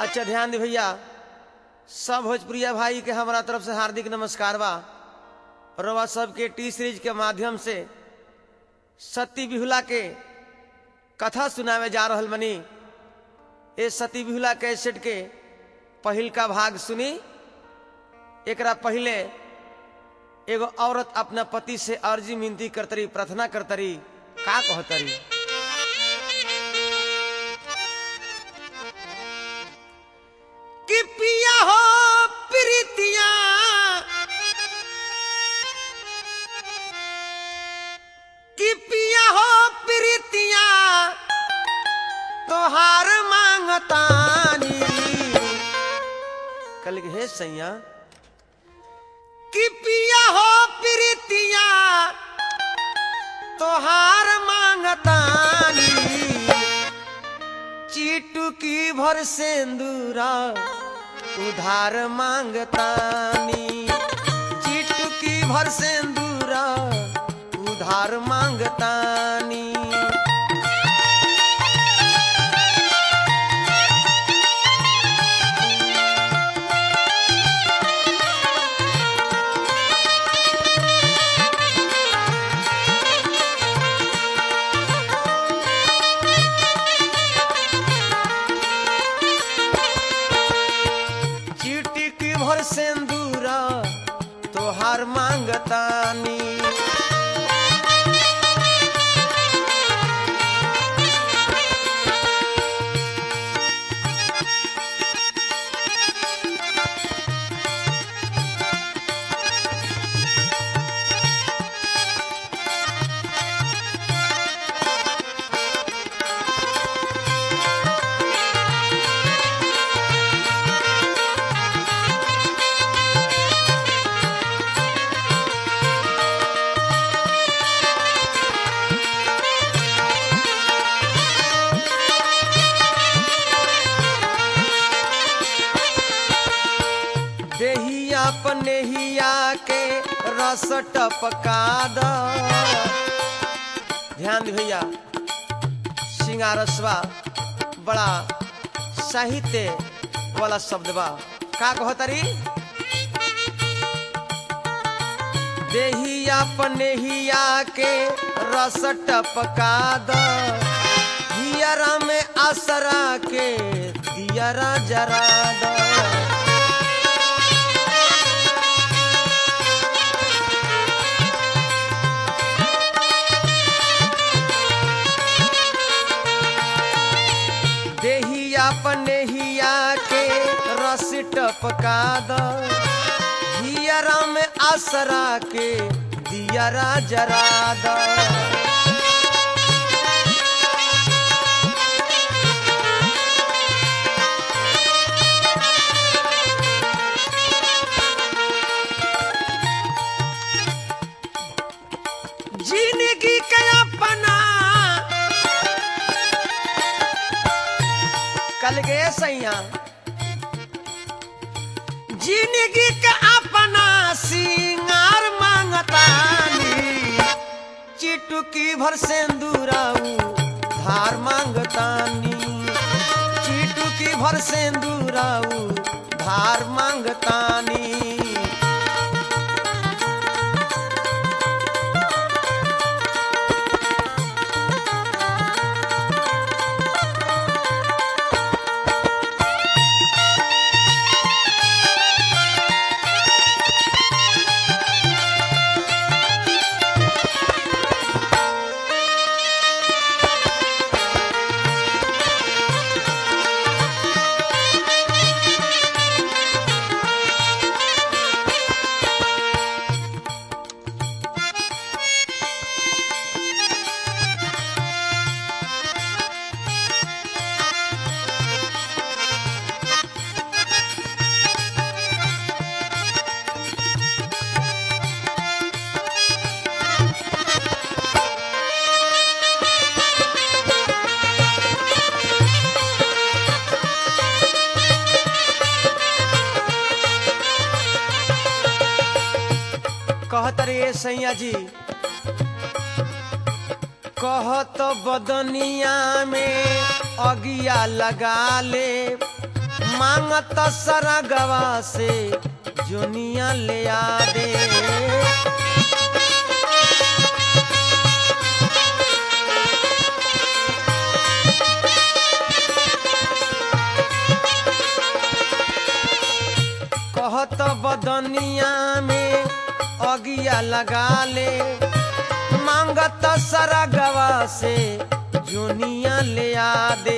अच्छा ध्यान दे भैया सब भोजपुरिया भाई के हमारा तरफ से हार्दिक नमस्कार बा रवा सबके टी सीरीज के माध्यम से सती बिहुला के कथा सुनावे जा रहल बनी ए सती बिहुला कैसेट के पहिल का भाग सुनी एकरा पहले एगो औरत अपना पति से अर्जी मिनती करतरी प्रार्थना करतरी का कहतरी कि पिया हो प्रीतिया कि पिया हो प्रीतिया तोहार मांगतानी कल के हे सैया कि पिया हो प्रीतिया तोहार मांगतानी चीटुकी भर सेंदूरा उधार मांगतानी चीटुकी भर सेंदूरा उधार मांगतानी चीटी भर सेंदूरा तोहार मांगतानी देहिया पनेहिया के रस टपका द ध्यान दे भैया सिंगारसवा बड़ा साहित्य वाला शब्द बा का कहतरी देहिया पनेहिया के रस टपका द हियरा में आसरा के दियरा जरा द देहिया पनेहिया के रस टपका द हियरा में आसरा के दियरा जरा द जिंदगी के अपना कल गए सैया जिंदगी के अपना सिंगार मांगतानी चिटुकी भर सेंदूराऊ धार मांगतानी चिटुकी भर सेंदूराऊ धार मांगतानी कहत रे सैया जी कहत बदनिया में अगिया लगा ले मांगत सरगवा से जुनिया ले आ दे कहत बदनिया में अगिया लगा ले मांगत सरगवा से जुनिया ले आ दे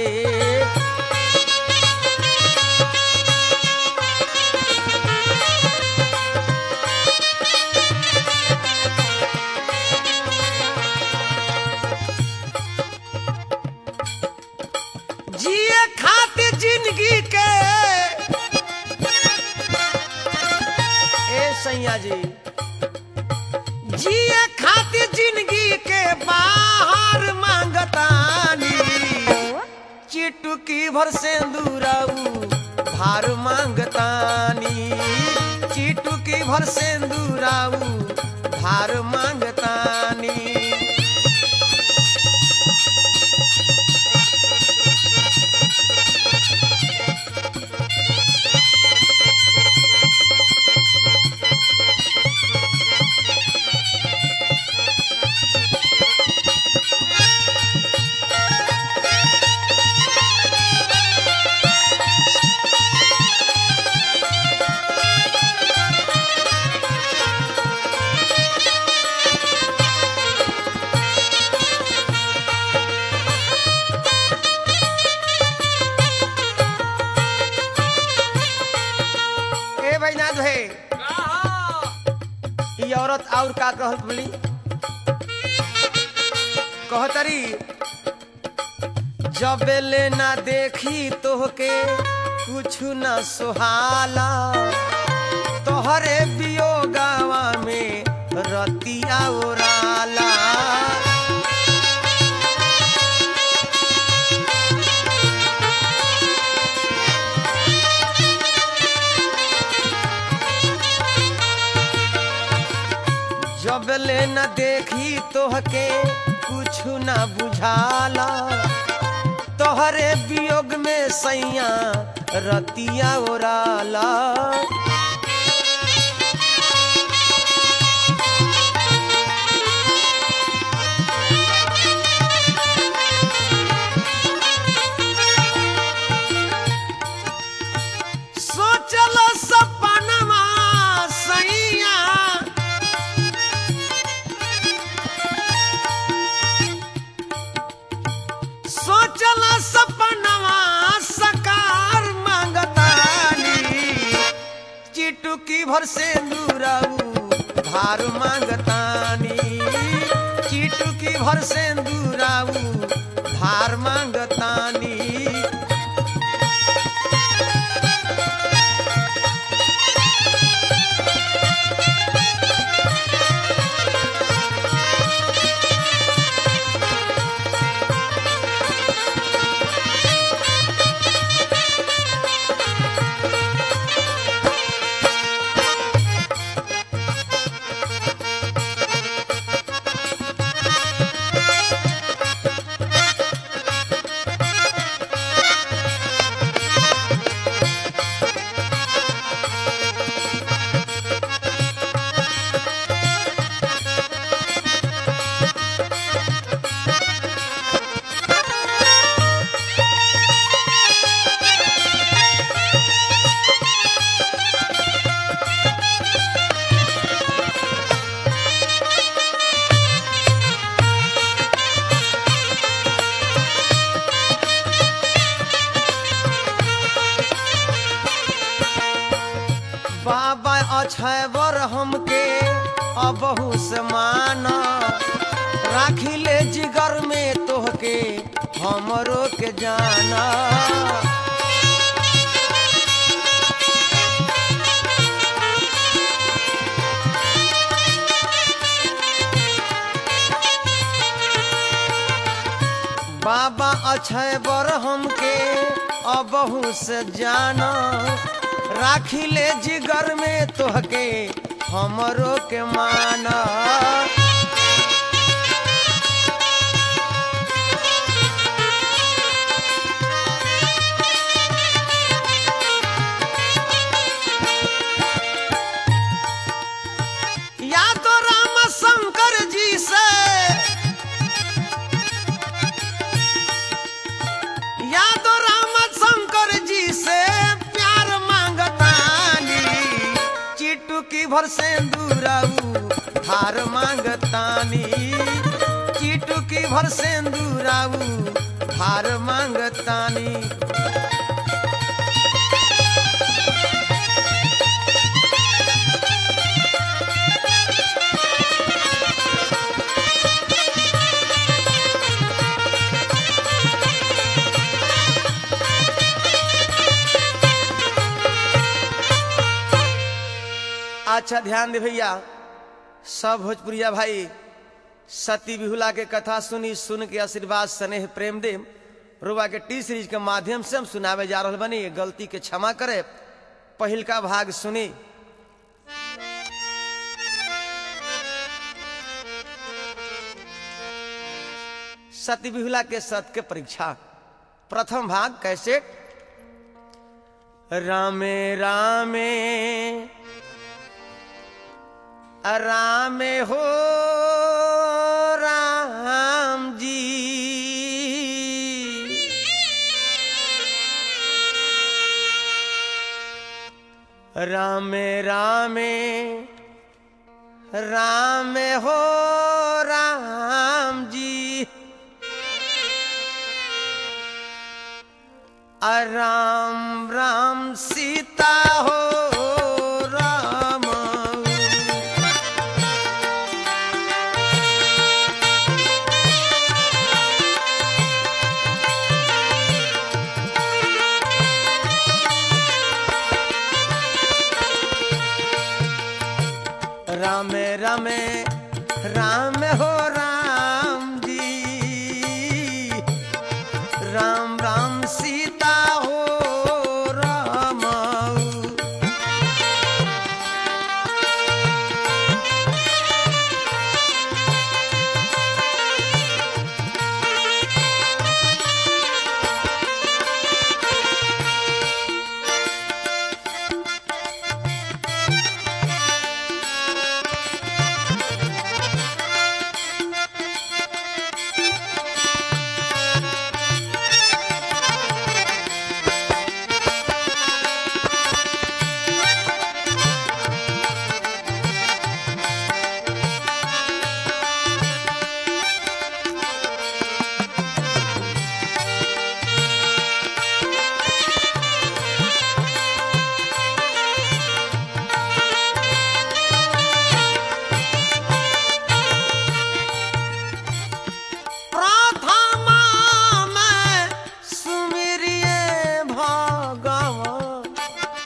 जिए खातिर जिंदगी के ए सैया जी जिए खातिर जिंदगी के बाहर मांगतानी चिटुकी भर से दूराऊ भार मांगतानी चिटुकी भर से दूराऊ भार मांगतानी ए बैनाथ है ई औरत और का कहत बोली कहतरी जब ले ना देखी तोहके कुछ न सुहाला तोहरे बियोगावा में रतिया ओराला जब ले न देखी तोहके कुछ न बुझाला तोहरे वियोग में सैया रतिया ओराला सोचल सपनमा सैया सोचल सपनवा सकार मांगतानी चिटुकी भर से दूराऊ भार मांगतानी चिटुकी भर से दूराऊ भार मांगतानी बाबा अछैबर हमके अबहू से माना राखी ले जिगर में तोहके हमरो के जाना बाबा अक्षय बर हमके अबहू से जाना राखी ले जिगर में तोहके हमरो के माना मांगतानी चिटुकी भर सेंदूराऊ हार मांगतानी अच्छा ध्यान दे भैया सब भोजपुरिया भाई सती बिहुला के कथा सुनी सुन के आशीर्वाद स्नेह प्रेम दे रुआ के टी सीरीज के माध्यम से हम सुनावे जा रहा बनी गलती के क्षमा करे पहिल का भाग सुनी सती बिहुला के सत के परीक्षा प्रथम भाग कैसे रामे रामे राम हो राम जी राम राम राम हो राम जी राम राम सीता हो राम राम राम राम हो राम जी राम राम सीता हो राम प्रथमा में सुमिरिए भगवान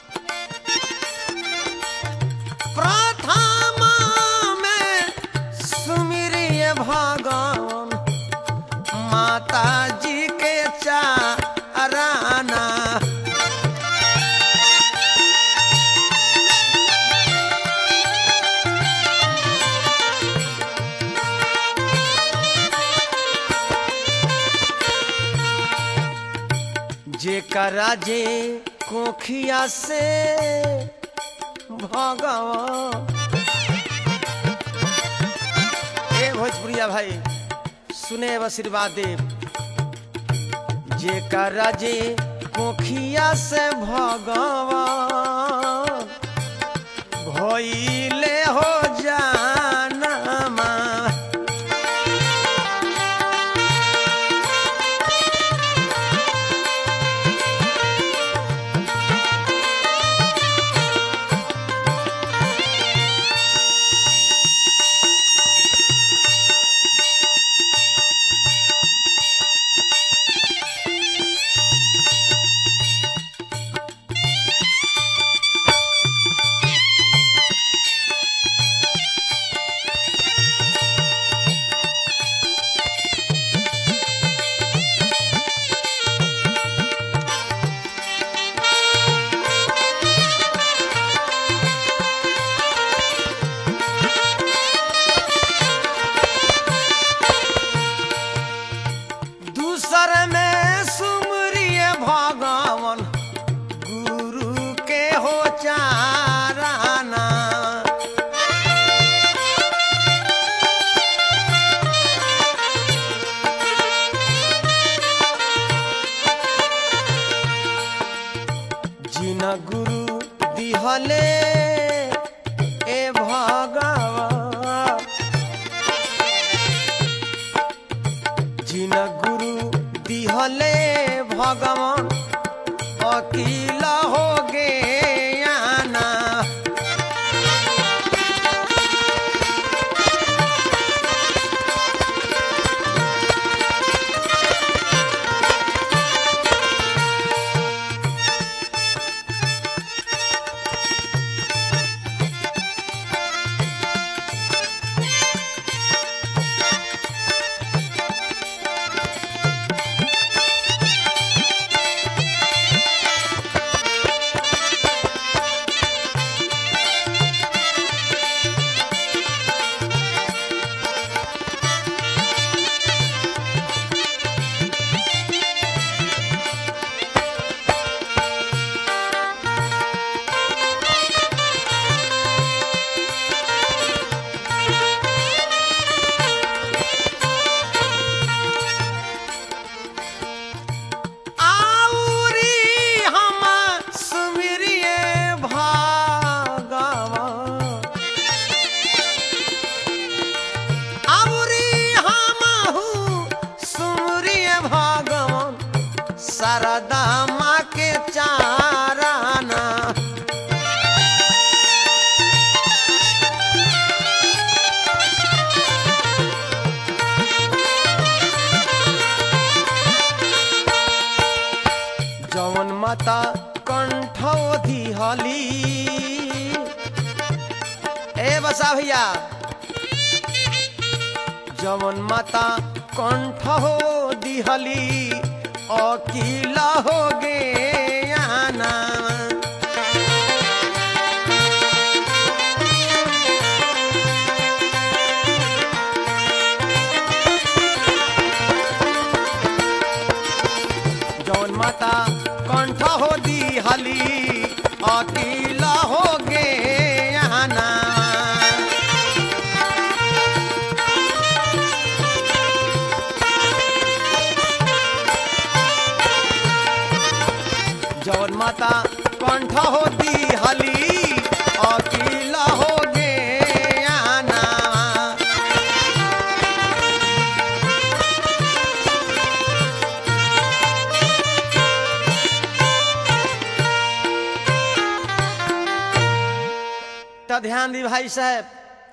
प्रथमा में सुमिरिए भगवान माता जी के चाराना जेकरा जे कोखिया से भगवान ए भोजपुरिया भाई सुने अब आशीर्वाद दे जेकरा जे कोखिया से भगवान भइले हो जानमा जवन माता कंठ हो दिहली अकीला हो गे आना जौन माता कंठ हो दिहली अकीला हो गे आना जौन माता कंठ होती हली अकीला हो गे आना तो ध्यान दी भाई साहब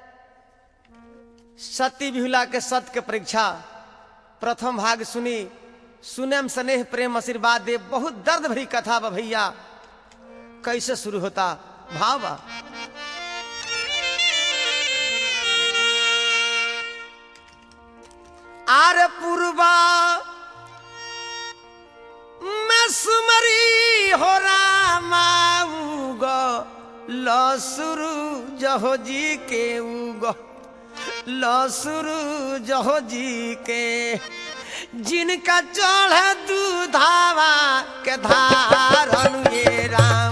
सती बिहुला के सत्य के परीक्षा प्रथम भाग सुनी सुनम स्नेह प्रेम आशीर्वाद दे बहुत दर्द भरी कथा बा भैया कैसे शुरू होता भाव बा आर पूर्वा मैं सुमरी हो रामा उगो लसुरु जहो जी के उगो लसुरु जहो जी के जिनका चढ़ दूधावा के धारण ये राम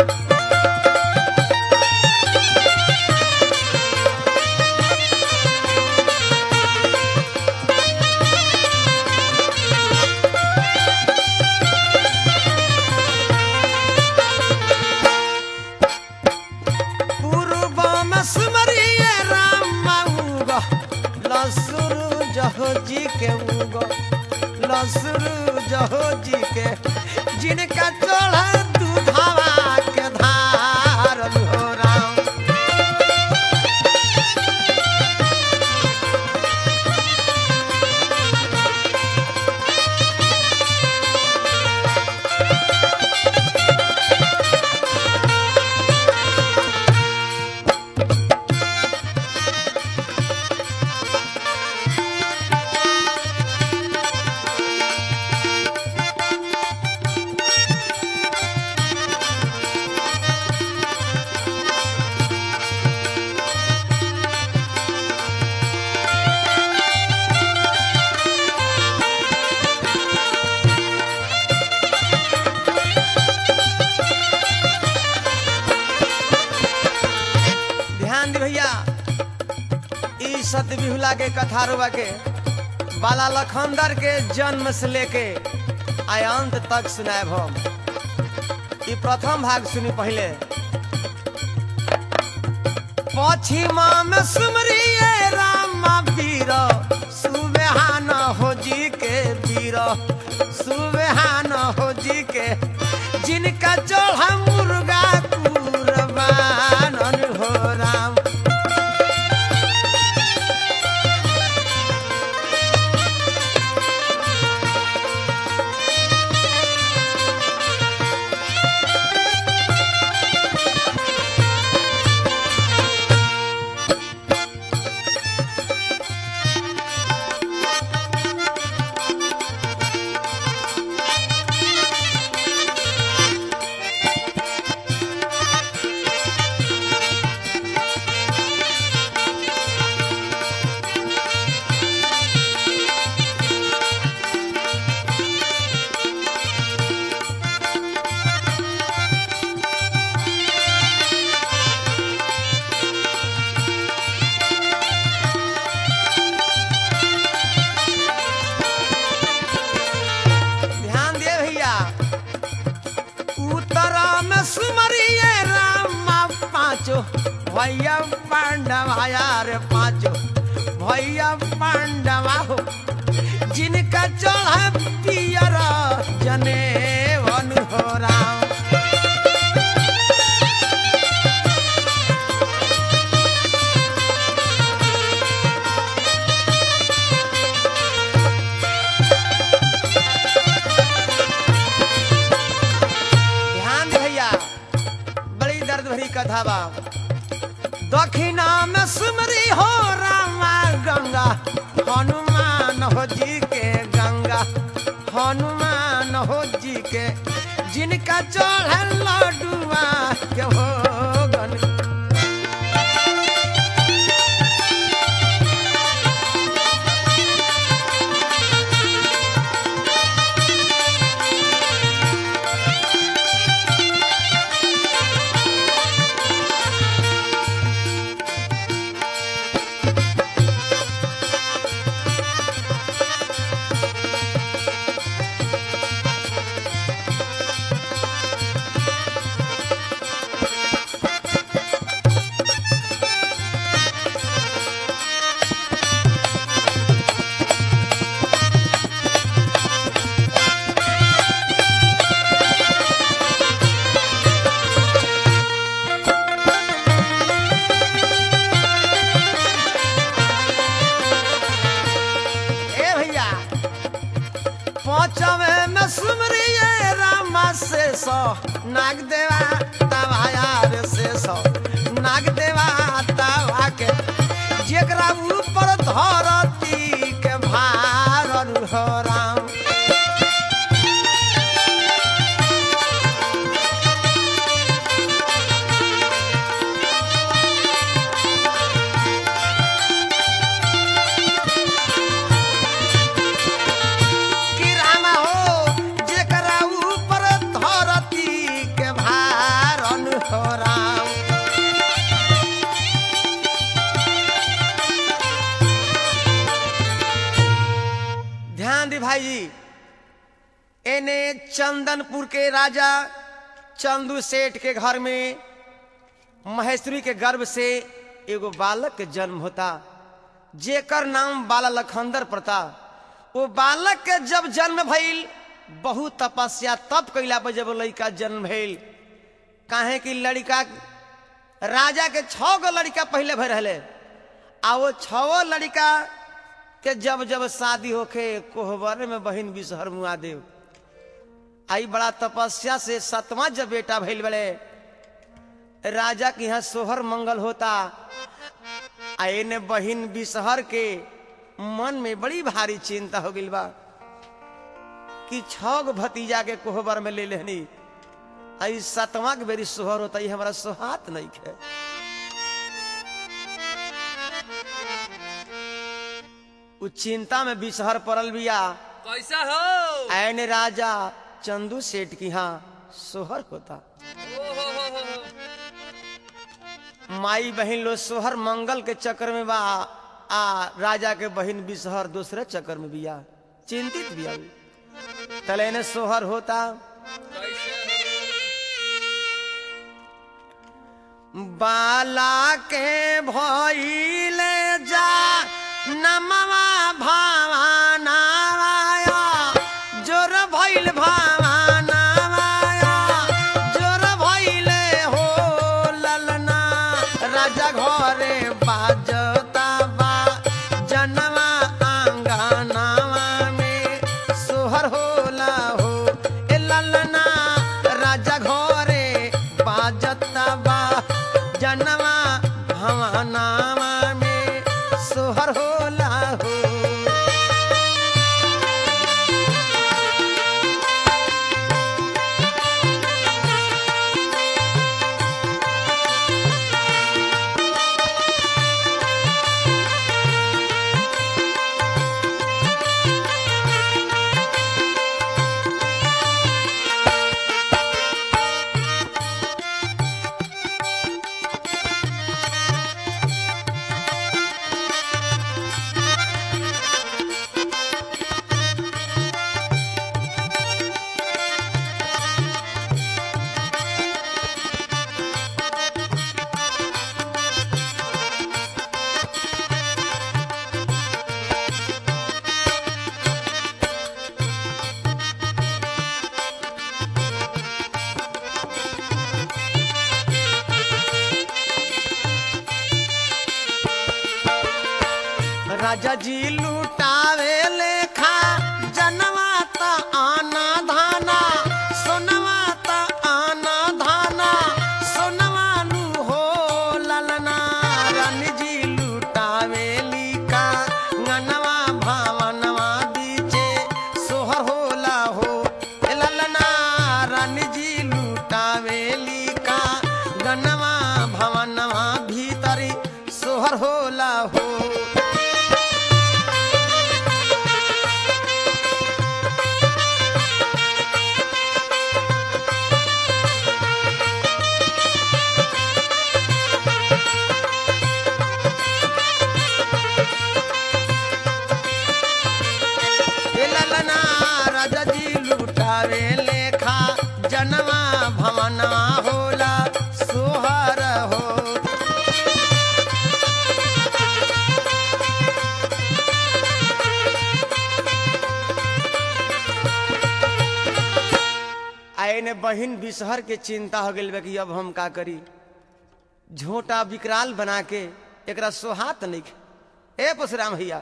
पूर्व में सुमरिए राम माऊगा लसुरु जहो जी के उगो लसुरु जहो जी के जिनका चढ़ दूधावा के धार हो राम ध्यान दे भैया ई सत्य बिहुला के कथा रुआ के बाला लखंदर के जन्म से लेके आय अंत तक सुनाए हम ई प्रथम भाग सुनी पहले पश्चिमा में सुमरिए राम वीर सुबहान हो जी के वीर सुबहान हो जी के जिनका चढ़ा मुर्गा कुरबान हो राम ध्यान दे भैया उत्तरा में सुमरिए राम पाँचो भैया पांडवा यार पाँचो भैया पांडवा हो जिनका चढ़ा पियर जने हो राम ध्यान दे भैया बड़ी दर्द भरी कथा बा दक्षिणा में सुमरी हो रामा गंगा हनुमान हो जी के गंगा हनुमान हो जी के जिनका चढ़ल लडुआ के भोगन ए भैया पांचवे में सुमरिए रामा से सो नाग देवा तवाया रे से सो नाग देवा तवा के जेकरा ऊपर धरती के भार हो राम कि राम हो जेकरा ऊपर धरती के भारन हो राम ध्यान दी भाई जी एने चंदनपुर के राजा चंदू सेठ के घर में महेश्वरी के गर्भ से एगो बालक के जन्म होता जेकर नाम बाला लखंदर प्रताप वो बालक के जब जन्म भइल बहुत तपस्या तप कैला पर जब लड़का जन्म भइल काहे कि लड़का राजा के छह गो लड़का पहले भर रहे आ वो छो लड़का के जब जब शादी होखे कोहबर में बहिन बिसहर मुआ देव आई बड़ा तपस्या से सतवा जब बेटा भइल बड़े राजा के यहाँ सोहर मंगल होता आ एने बहिन बिसहर के मन में बड़ी भारी चिंता हो गई बा कि छह गो भतीजा के कोहबर में ले लेनी आई सतवा के बेरी सोहर होता ये हमारा सोहात नहीं खे उ चिंता में बिसहर पड़ल बिया कैसा हो ऐन राजा चंदू सेठ की यहाँ सोहर होता ओ हो हो हो हो। माई बहन लो सोहर मंगल के चक्कर में बा आ राजा के बहन बिसहर दूसरे चक्कर में बिया चिंतित बिया उ। तले ने सोहर होता कैसे बाला के भइले जा नमवा भावानावाया जोर भइल भावानावाया जोर भइले हो ललना राजा घरे बाजता बा जनवा आंगनावा में सोहर होला हो ए ललना राजा घरे बाजता बा जनवा भवनावा में सोहर होला हो राजा जी लुटावे लेखा जनवा त आना धाना सोनवा त आना धाना सोनवा नु हो ललना रानी जी लुटावे लिका गनवा भावनवा ने बहिन बिसहर के चिंता हो गई कि अब हम का करी झोटा विकराल बना के एकरा सोहात नहीं ए परशुराम भैया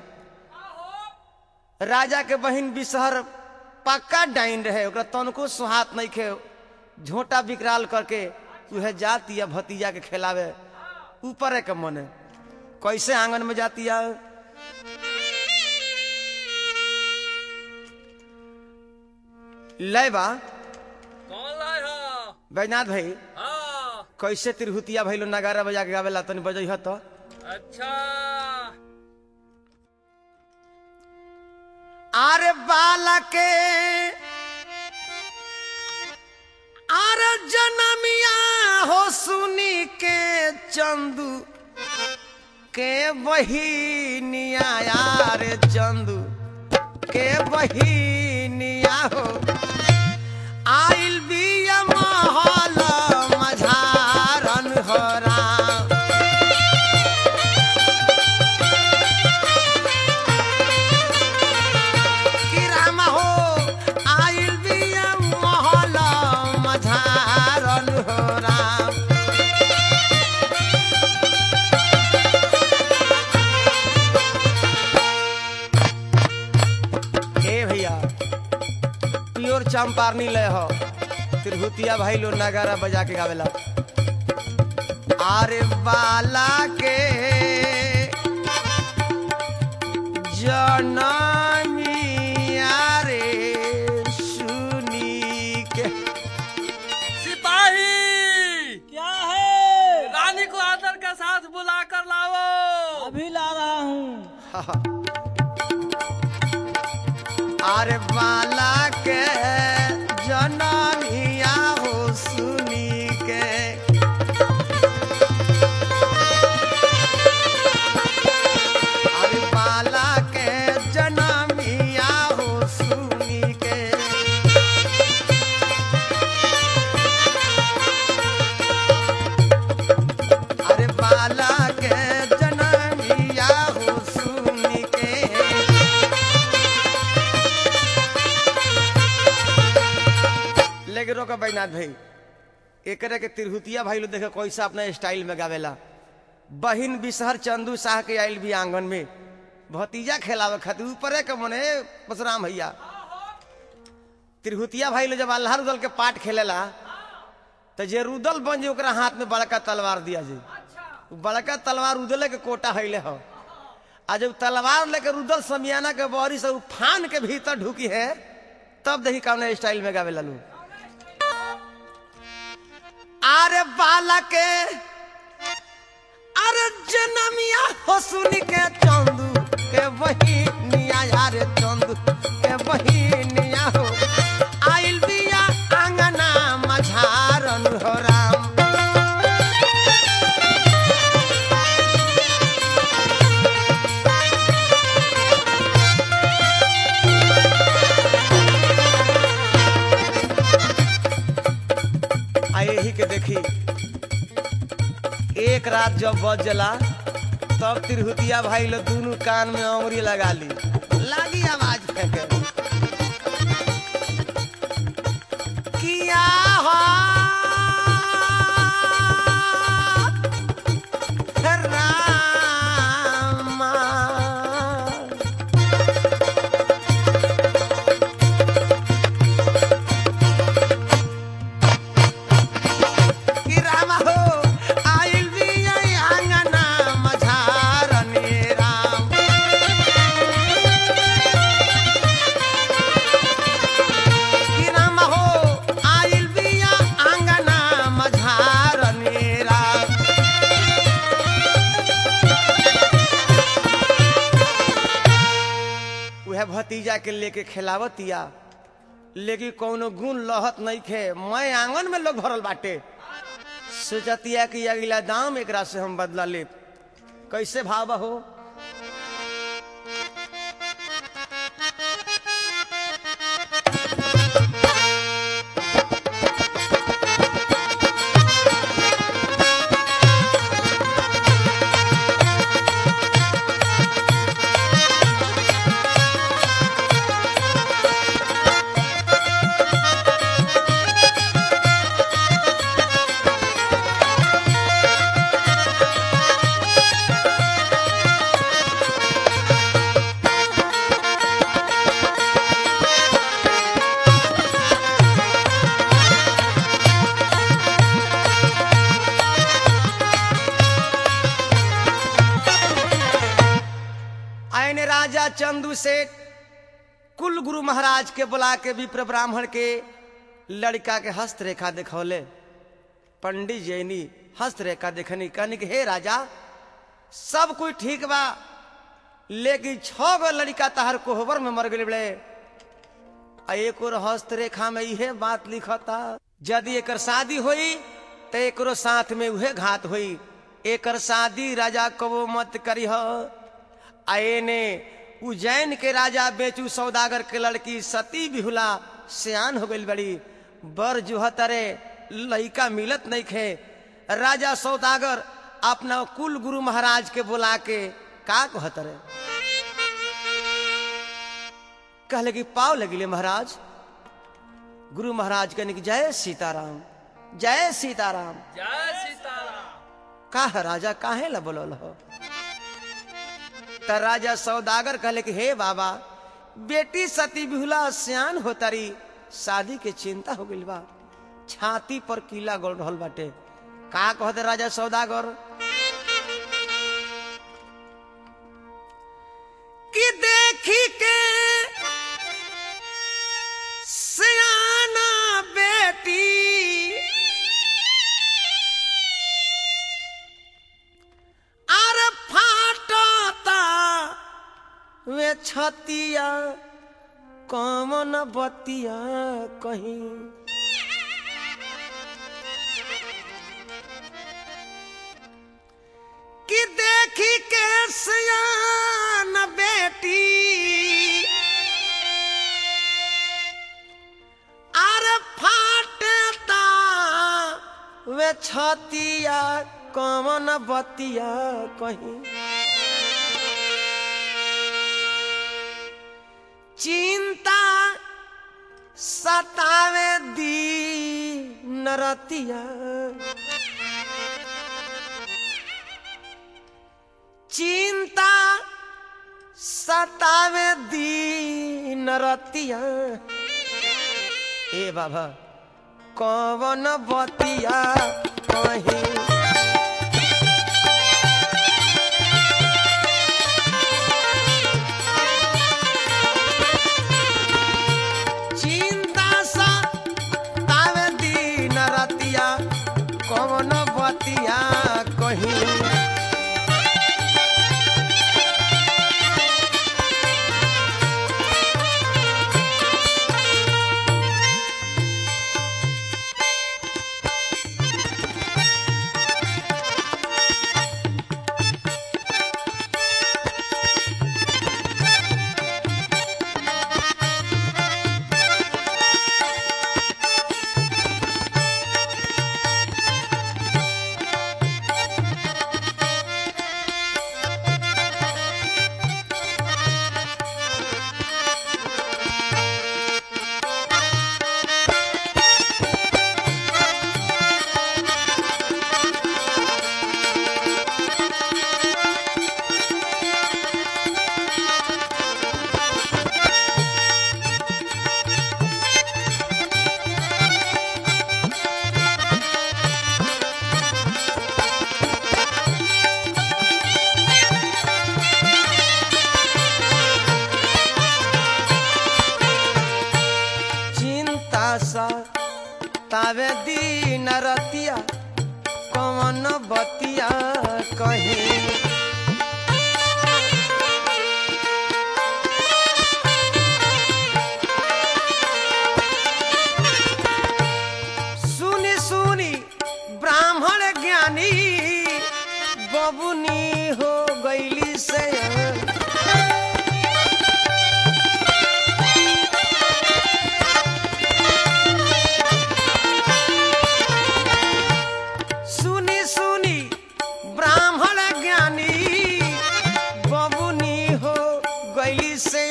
राजा के बहिन बिसहर पक्का डाइन रहे ओकरा तनको सोहात नहीं खे झोटा विकराल करके उहे जाती है भतीजा के खिलावे ऊपर के मने कैसे आंगन में जाती है लय बा कौन लाए हो बैजनाथ भाई हाँ कैसे तिरहुतिया भैलो नगारा बजा के गावेला तनी बजै तो अच्छा आरे बाला के आरे जनमिया हो सुनी के चंदू के बहिनिया यारे चंदू के बहिनिया हो आइल बिया महल मझारन हो राम कि राम हो आइल बिया महल मझारन हो राम ए भैया प्योर चंपारनी लय हो तिरहुतिया भाई लो नगारा बजा के गावेला आरे बाला के जनमिया रे सुनी के सिपाही क्या है रानी को आदर के साथ बुला कर लाओ अभी ला रहा हूँ आरे बाला के जनमिया हो सुनी के अरे बाला के जनमिया हो सुनी के अरे बाला के जनमिया हो सुनी के लेके रोका बैनाथ भाई एकरे के तिरहुतिया भाई लो देखे कैसा अपना स्टाइल में गावेला बहिन बिसहर चंदू शाह के आइल भी आंगन में भतीजा खेलावे खातिर ऊपरे के मने परशुराम भैया तिरहुतिया भाई लो जब अल्लाह रुदल के पाठ खेलेला तो जे रुदल बन जे ओकरा हाथ में बड़का तलवार दिया जी उ बड़का तलवार उदले के कोटा हैले हो आ जब तलवार लेके रुदल समियाना के बहरी से उ फान के भीतर ढुकी है तब देखी कौन स्टाइल में गावे लालू अरे बाला के अरे जनमिया हो सुनी के चंदू के वही निया यार चंदू के वही निया हो आइल बिया आंगना मझारन हो राम आ यही के देखी एक रात जब बजला तब तिरहुतिया भाई लोग दोनों कान में अंगुरी लगा ली लागी आवाज फेंके किया हो रामा कि रामा हो आइल बिया आंगना मझारने राम कि रामा हो आइल बिया आंगना मझारने राम उहे भतीजा के लेके खिलावतिया लेकिन कौनो गुण लहत नहीं खे मैं आंगन में लोग भरल बाटे सोचतिया कि अगला दाम एकरा से हम बदला ले कैसे भाव हो चंदू सेठ कुल गुरु महाराज के बुला के विप्र ब्राह्मण के लड़का के हस्तरेखा दिखौले पंडित जैनी हस्तरेखा देखनी कहनी कि हे राजा सब कुछ ठीक बा लेकिन छह गो लड़का तहर कोहबर में मर गए बड़े आ एक और हस्तरेखा में इहे बात लिखता यदि एकर शादी होई तो एकरो साथ में उहे घात होई एकर शादी राजा कबो मत करी आ एने उज्जैन के राजा बेचू सौदागर के लड़की सती बिहुला सियान हो गई बड़ी बर जुहतरे लड़का मिलत नहीं खे राजा सौदागर अपना कुल गुरु महाराज के बुला के का कहतरे कहले कि पाव लगिले महाराज गुरु महाराज कहने की जय सीताराम जय सीताराम जय सीताराम का है राजा काहे ला बोलल हो त राजा सौदागर कहले कि हे बाबा बेटी सती बिहुला सियान हो तारी शादी के चिंता हो गइल बा छाती पर कीला गोल रहल बाटे का कहते राजा सौदागर कि देखी के सियाना बेटी आर फाटता वे छतिया कमन बतिया कहीं कि देखी के सियान बेटी आर फाटता वे छतिया कमन बतिया कहीं चिंता सतावे दी नरतिया चिंता सतावे दी नरतिया ए बाबा कवन बतिया कहीं चिंता सा तावे दिन रतिया कवन बतिया कहीं चिंता सा तावे दिन रतिया कवन बतिया कहीं सुनी सुनी ब्राह्मण ज्ञानी बबुनी हो गईली से सुनी सुनी ब्राह्मण ज्ञानी बबुनी हो गईली से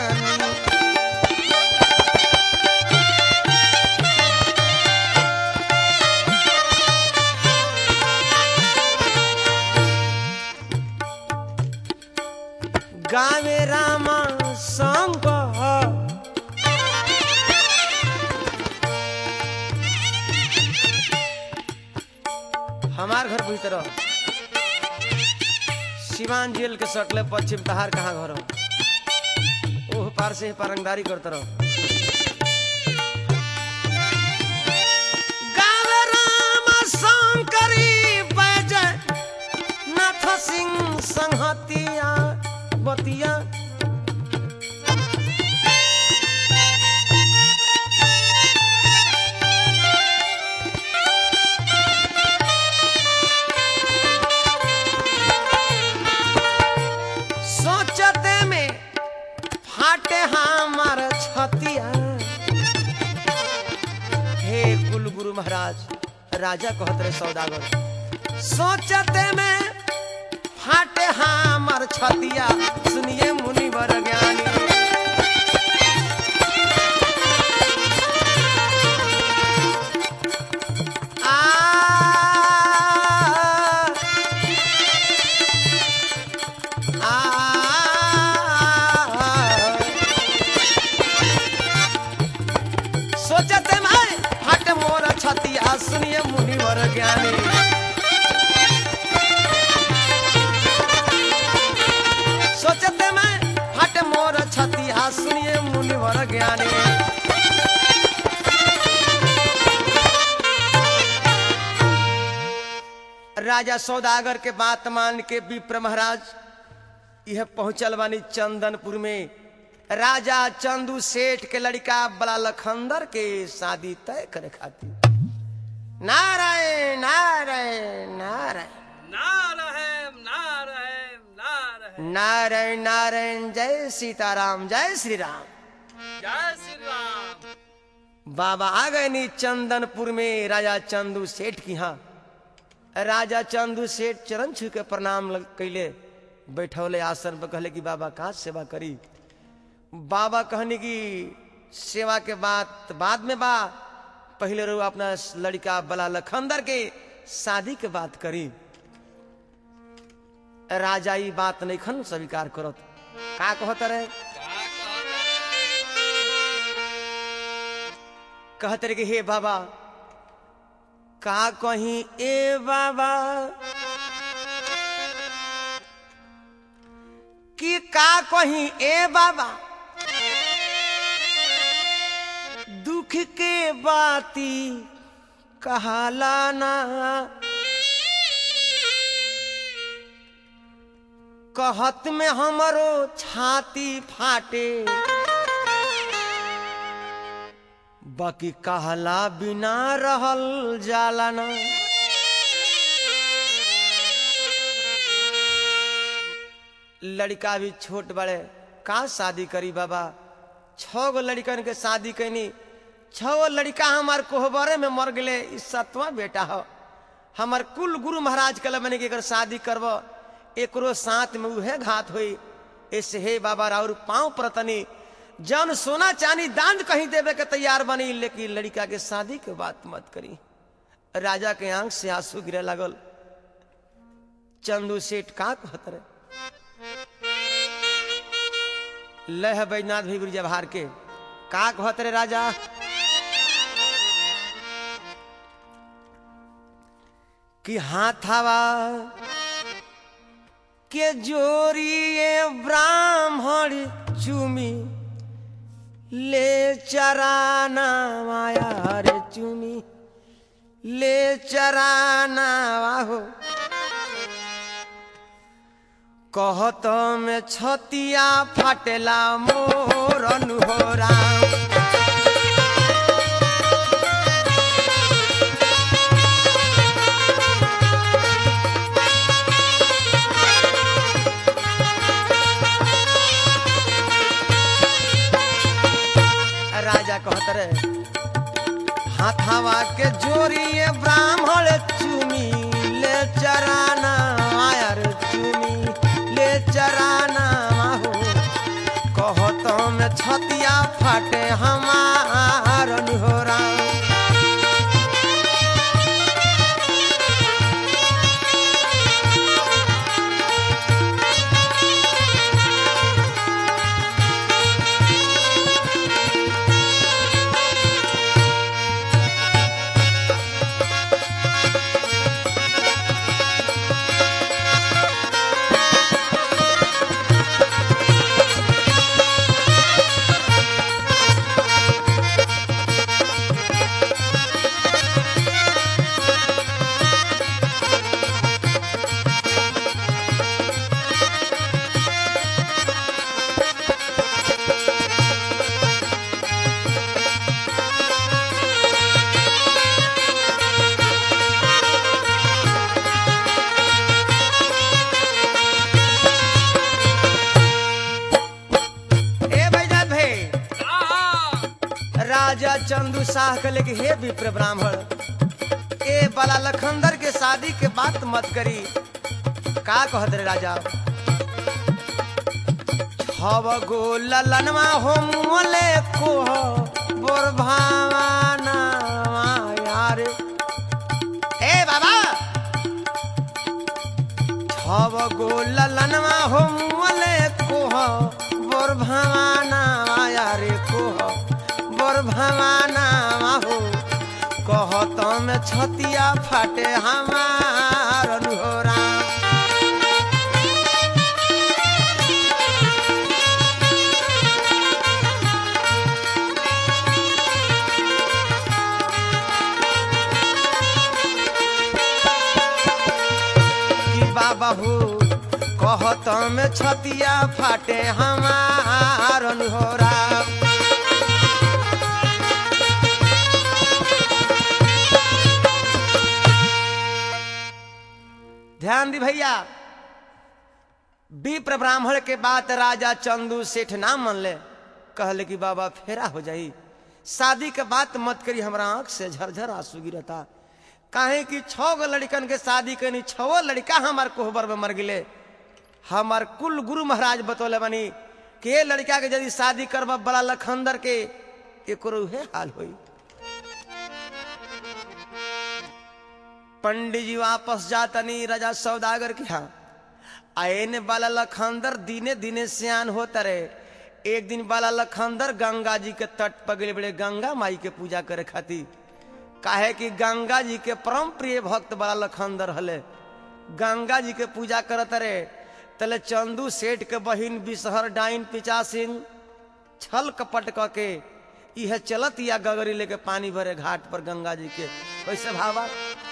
गावे रामा संग हमार घर भीतर सिवान जेल के सटले पश्चिम तहार कहाँ घर हो? बार से परंगदारी करते रहो गावे राम शंकरी बैजय नाथ सिंह संहतिया बतिया सोचते में फाटे हमार छतिया हे कुल गुरु महाराज राजा कहत रहे सौदागर सोचते में फाटे हमार छतिया सुनिए मुनिवर ज्ञानी आ सोचते मैं हट मोर छतिया सुनिए मुनिवर ज्ञानी सोचते मैं हट मोर छतिया सुनिए मुनिवर ज्ञानी राजा सौदागर के बात मान के विप्र महाराज यह पहुंचल बानी चंदनपुर में राजा चंदू सेठ के लड़का बला लखंदर के शादी तय करे खातिर नारायण नारायण नारायण नारायण नारायण नारायण नारायण नारायण जय सीताराम जय श्री राम जय श्री राम बाबा आ गए नी चंदनपुर में राजा चंदू सेठ की यहाँ राजा चंदू सेठ चरण छू के प्रणाम लग- कैले बैठौले आसन पर कहले कि बाबा कहाँ सेवा करी बाबा कहने की सेवा के बाद बाद में बा पहले रो अपना लड़का बला लखंदर के शादी के बात करी राजा ई बात नहीं खन स्वीकार करत का कहत रहे कहत रहे कि हे बाबा का कहीं ए बाबा कि का कहीं ए बाबा दुख के बाती कहाला ना कहत में हमरो छाती फाटे बाकी कहला बिना रहल जाला ना लड़का भी छोट बड़े का शादी करी बाबा छह गो लड़कन के शादी कैनी छह गो लड़का हमार कोहबरे में मर गए ई सतवा बेटा हो हमार कुल गुरु महाराज कल मैंने एकर शादी करब एकरो साथ में उहे घात हुई ऐसे हे बाबा राउर पाँव प्रतनी जन सोना चांदी दान कहीं देवे के तैयार बनी लेकिन लड़का के शादी के बात मत करी राजा के आंख से आंसू गिरे लागल चंदू सेठ का कहत रहे लह बैजनाथ भी गुरु जवाहर के का कहत रे राजा कि हाथावा के जोरिए ब्राह्मण चुमी ले चराना माया रे चुमी ले चराना हो कहत में छतिया फाटेला मोर अनुहोरा राजा कहत रहे हाथावा के जोरिए ब्राह्मण चुमी ले चराना आयर चुमी ले चराना हो कहत में छतिया फाटे हमार निहोरा राजा चंदू शाह कहले कि हे विप्र ब्राह्मण ए बाला लखंदर के शादी के बात मत करी का कहत रे राजा छव गो ललनवा हो मोले को बोर भावाना यार ए बाबा छव गो ललनवा हो मोले को बोर भावाना यार को बोर भावाना हो कहत में छतिया फाटे हमार अनुहरा कि बाबा हो कहत में छतिया फाटे हमार अनुहरा ध्यान दी भैया विप्र ब्राह्मण के बात राजा चंदू सेठ ना मन ले कहले कि बाबा फेरा हो जाई शादी के बात मत करी हमरा आंख से झरझर आंसू गिरता काहे कि छह गो लड़कन के शादी करनी छो लड़का हमार कोहबर में मर गिले हमार कुल गुरु महाराज बतौले बनी कि ये लड़का के यदि शादी करब बड़ा लखंदर के एक उहे हाल होई पंडित जी वापस जातनी राजा सौदागर के यहाँ आयने बाला लखंदर दिने दिने सियान होता रहे एक दिन बाला लखंदर गंगा जी के तट पर गए बड़े गंगा माई के पूजा करे खातिर काहे कि गंगा जी के परम प्रिय भक्त बड़ा लखंदर हले गंगा जी के पूजा करत रहे तले चंदू सेठ के बहिन बिसहर डाइन पिचासिन छल कपट क के यह चलत या गगरी लेके पानी भरे घाट पर गंगा जी के कैसे भावा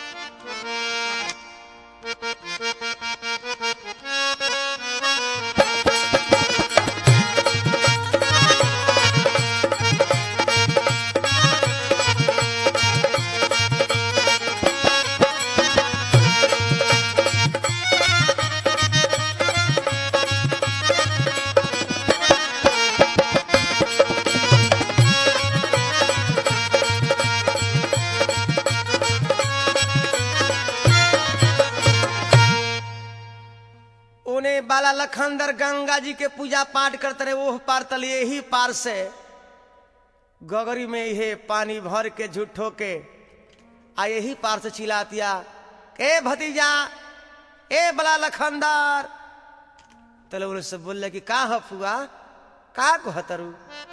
उन्हें बाला लखंदर गंगा जी के पूजा पाठ करते रहे ओह पार तले यही पार से गगरी में ये पानी भर के झूठो के आ यही पार से चिल्लातिया ए भतीजा ए बला लखंदर तले उन्हें सब बोल कि का ह फुआ का कहतरू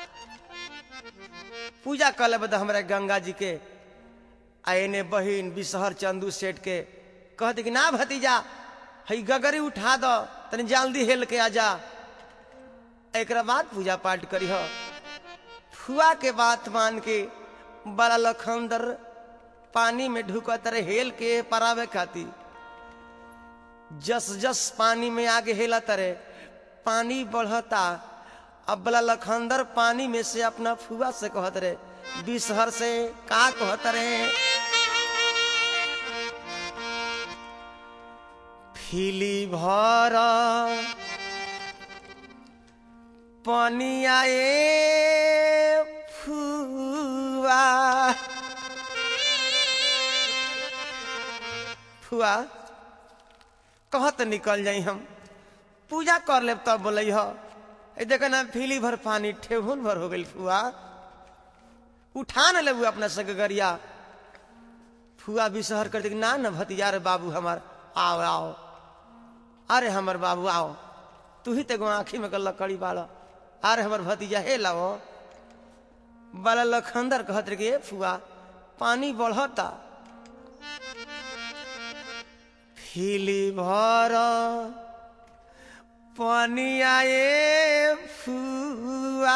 पूजा कर ले बद हमारे गंगा जी के आ एने बहिन बिसहर चंदू सेठ के कहते कि ना भतीजा हई गगरी उठा दो तनी जल्दी हेल के आजा एक बाद पूजा पाठ करी हो फुआ के बात मान के बड़ा लखंदर पानी में ढुकत रहे हेल के परावे खाती जस जस पानी में आगे हेला तरे पानी बढ़ता अब बला लखंदर पानी में से अपना फुआ से कहत रहे बिसहर से का कहत रहे फिली भर पनिया ए फुआ फुआ कहत निकल जाई हम पूजा कर लेब तब बोले ह ए देख ना फिली भर पानी ठेहुन भर हो गई फुआ उठा न लेबू अपना सगरिया फुआ भी शहर कर दे ना न भतीजा रे बाबू हमार आओ आओ अरे हमर बाबू आओ तू ही तेगो आँखी में कल लकड़ी बाड़ा अरे हमर भतीजा हे लाओ बाला लखंदर कहत रे के फुआ पानी बढ़ता फिली भर पनिया ए फुआ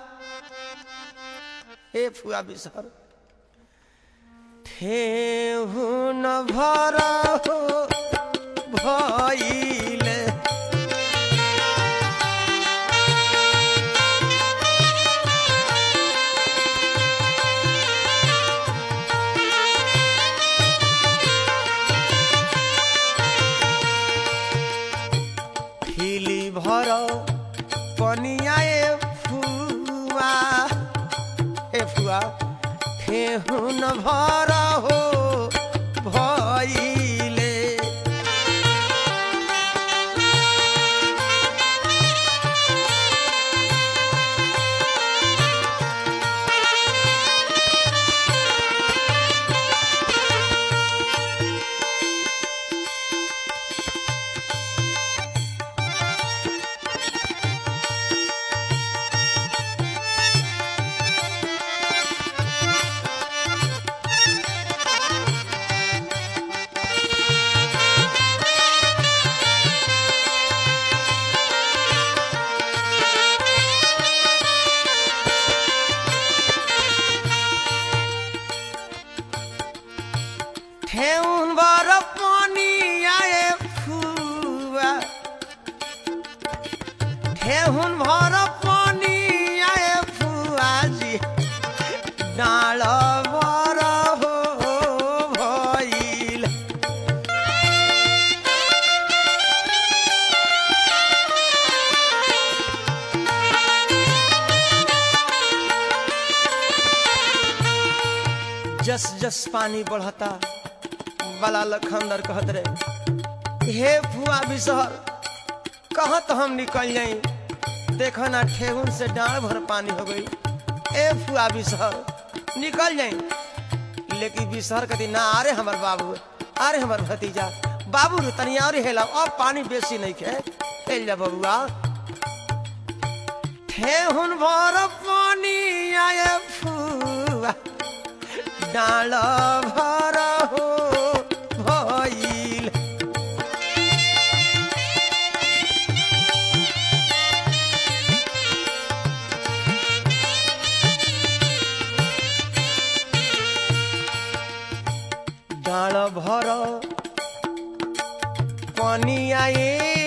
हे फुआ बिसर ठेहुन भर हो भइले फिली भर पनिया ए फुआ ए फुआ ठेहुन भर हो भइले ठेहुन भर पानी आए फुआ ठेहुन भर पानी आए फुआ जी डाँड भर हो भइल जस जस पानी बढ़ता बला लखंदर कहत रहे हे फुआ बिसहर कहत हम निकल जाई देखो ना ठेहुन से डाँड़ भर पानी हो गई ए फुआ बिसहर निकल जाई लेकिन बिसहर कहती ना अरे हमर बाबू अरे हमर भतीजा बाबू रे तनी और हेला अब पानी बेसी नहीं खे हेल जा बबुआ ठेहुन भर पानी आए फुआ डाँड भर हो भइल डाँड भर पानी आए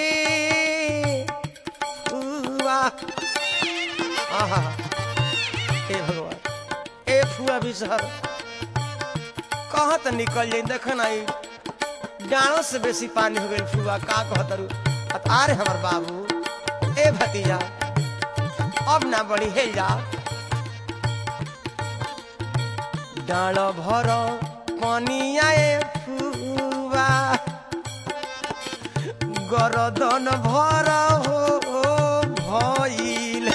फुआ आहा हे भगवान ए फुआ बिसहर कहाँ त निकल जाई देख ना ई डाँड़ों से बेसी पानी हो गई फुआ का कहतरू अरे हमर बाबू ए भतीजा अब ना बड़ी हेल जा डाँड़ भर पानी आए फुआ गरदन भर हो भइल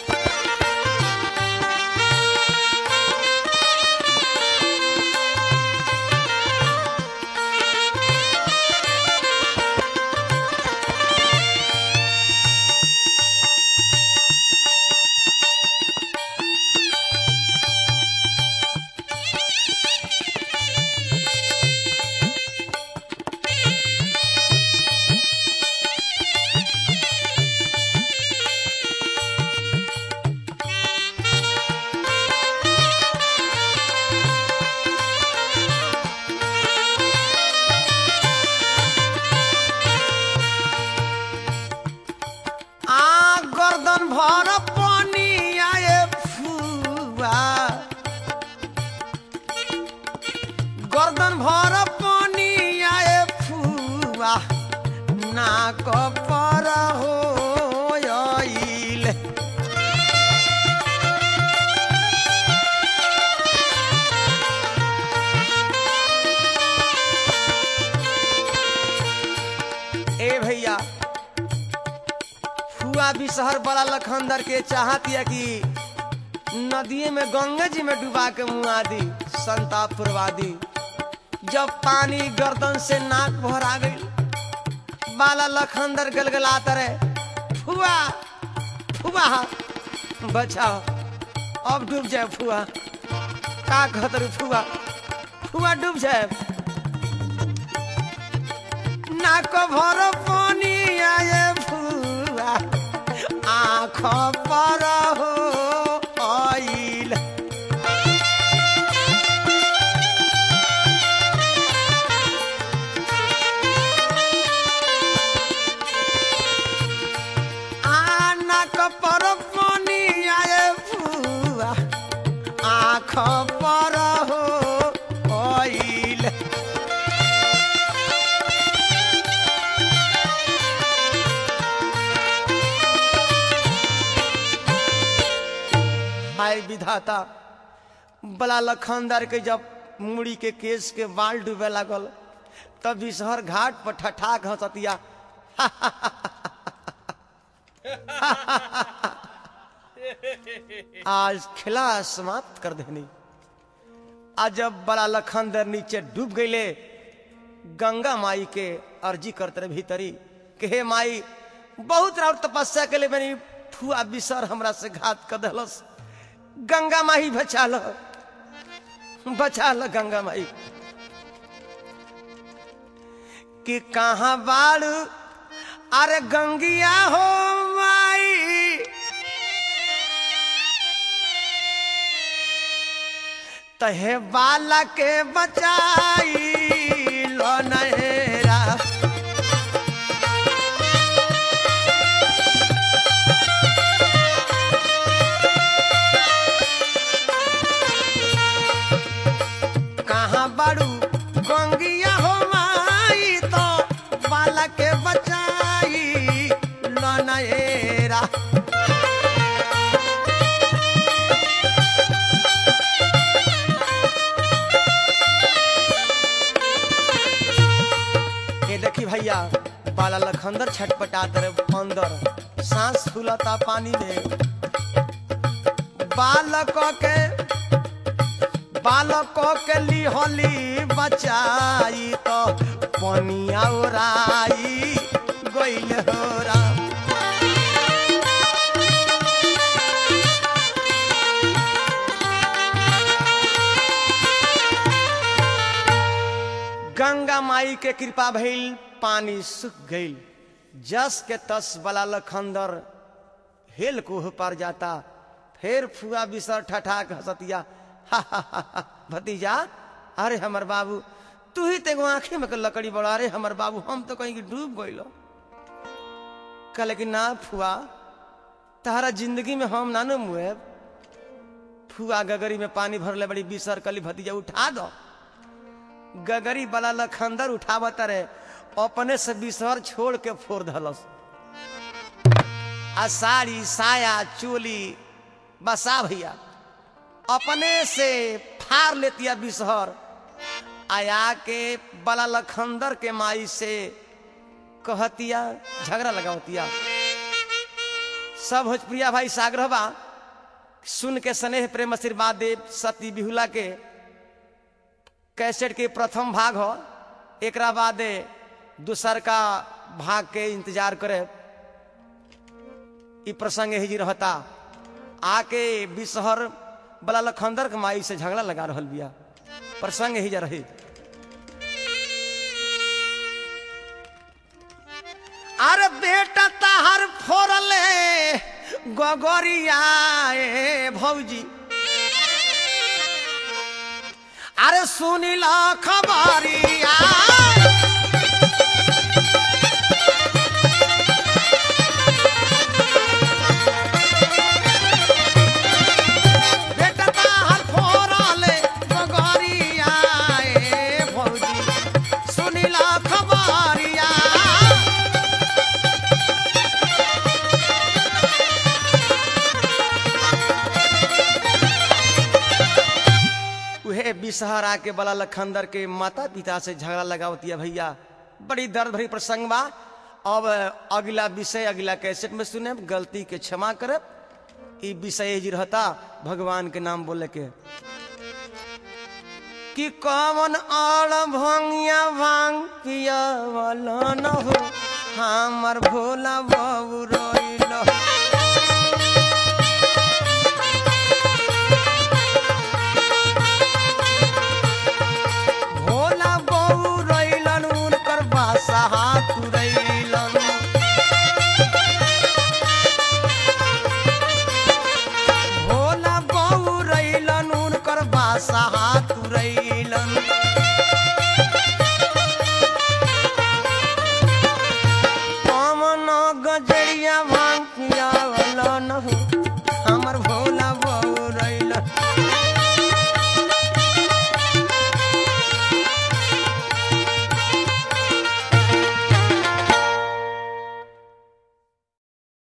आ गर्दन भर पानी आए फुआ गर्दन भर पानी आए फुआ नाक पर हो आइल ए भैया फुआ भी शहर बड़ा लखंदर के चाहतिया कि नदिए में गंगा जी में डुबा के मुआ दी संताप पुरवा दी जब पानी गर्दन से नाक भरा गई बाला लखंदर गलगलाता रहे फुआ फुआ बचाओ अब डूब जाए फुआ का कहतर फुआ फुआ डूब जाए नाक भर पानी आए फुआ आँख पर हो आइल आ नाक पर पानी आए फुआ आँख पर हो आइल हाय विधाता बला लखनदर के जब मुड़ी के केस के बाल डूबे लागल तब बिसहर घाट पर ठठाक हंसतिया आज खिला समाप्त कर देनी आज जब बड़ा लखनदर नीचे डूब गईले गंगा माई के अर्जी करते रहे भीतरी कि हे माई बहुत राउर तपस्या के लिए मैंने फुआ बिसर हमरा से घात कर दलस गंगा माई बचा लो बचा लो गंगा माई कि कहाँ बाड़ू अरे गंगिया हो माई तहे बाला के बचाई लो नहेरा कहाँ बाड़ू गंगिया हो माई तो बाला के बचाई लो नहेरा ये देखी भैया बाला लखंदर छटपटात रहे अंदर सांस फूलता पानी में बालक के बालक के लिहली बचाई तो पनिया ओराई गइल हो राम गंगा माई के कृपा भइल पानी सूख गइल जस के तस बला लखंदर हेल कोह पर जाता फिर फुआ बिसर ठठाक हसतिया हा, हा, हा, हा, भतीजा अरे हमर बाबू तू ही तेगो आंखें में के लकड़ी बड़ा अरे हमर बाबू हम तो कहीं डूब गइलो कहले कि ना फुआ तारा जिंदगी में हम ना न मुए फुआ गगरी में पानी भरले बड़ी बिसर कली भतीजा उठा दो गगरी वाला लखंदर उठावत रहे अपने से बिसर छोड़ के फोड़ धलस आ साड़ी साया चोली बसा भैया अपने से फाड़ लेतिया बिसहर आया के बला लखंदर के माई से कहतिया झगड़ा लगावतिया सब भोजप्रिया भाई साग्रह बा सुन के स्नेह प्रेम आशीर्वाद देव सती बिहुला के कैसेट के प्रथम भाग हो एक बाद दूसर का भाग के इंतजार करे ई प्रसंग ही जी रहता आके बिसहर बला लखंदर के माई से झगड़ा लगा रहल बिया प्रसंग ही जा रही अरे बेटा ताहर फोड़ले गगरिया ए भौजी अरे सुनिल खबरिया बेटा ताहर फोड़ले गगरिया ए भौजी सुनिल खबरिया उहे बिसहरा के बला लखंदर के माता पिता से झगड़ा लगावतिया भैया बड़ी दर्द भरी प्रसंग बा अब अगला विषय अगला कैसेट में सुने गलती के क्षमा करे ई विषय जी रहता भगवान के नाम बोले के कि कौन आड़ भंगिया भांग पिया वाला न हो हमर भोला बाबू रोए